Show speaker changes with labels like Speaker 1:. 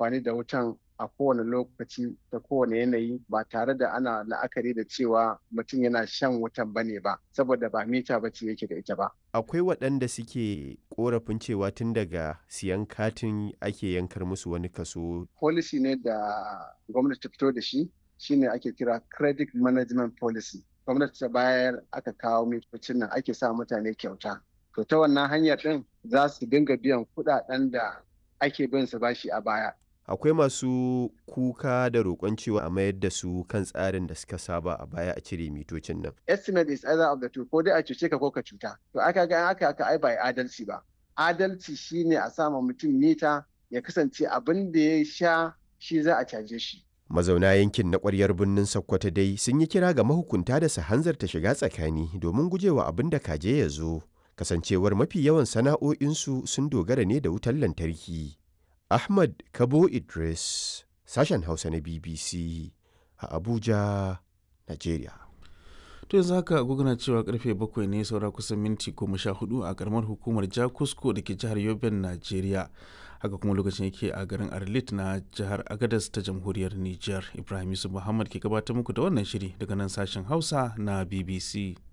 Speaker 1: amfani da wutan a kowane lokaci da kowane yanayi ba tare da ana la'akari da cewa mutum yana shan wutan ba ne ba saboda ba mita ba ce yake da ita ba.
Speaker 2: Akwai waɗanda suke korafin cewa tun daga siyan katin ake yankar musu wani kaso.
Speaker 1: Policy ne da gwamnati ta fito da shi shine ake kira credit management policy. Gwamnati ta bayar aka kawo mitocin nan ake sa mutane kyauta. To ta wannan hanyar ɗin za su dinga biyan kuɗaɗen da ake bin su bashi a baya.
Speaker 2: Akwai masu kuka da roƙon cewa a mayar da su kan tsarin da suka saba a baya a cire mitocin nan.
Speaker 1: Estimate is either of the two ko dai a cuce ka ko ka cuta. To aka ga aka aka ai bai adalci ba. Adalci shine a sama mutum mita ya kasance abin da ya sha shi za a caje shi.
Speaker 2: Mazauna yankin na ƙwaryar birnin Sokoto dai sun yi kira ga mahukunta da su hanzarta shiga tsakani domin gujewa abin da kaje ya zo. Kasancewar mafi yawan sana'o'insu sun dogara ne da wutar lantarki. Ahmad Kabo Idris, sashen Hausa na BBC a Abuja, Najeriya.
Speaker 3: To yanzu haka agogona cewa karfe bakwai ne saura kusan minti goma sha hudu a karamar hukumar Jakusko da ke jihar Yoben, Najeriya. Haka kuma lokacin yake a garin Arlit na jihar Agadas ta jamhuriyar Nijar. Ibrahim Yusuf Muhammad ke gabatar muku da wannan shiri daga nan sashen Hausa na BBC.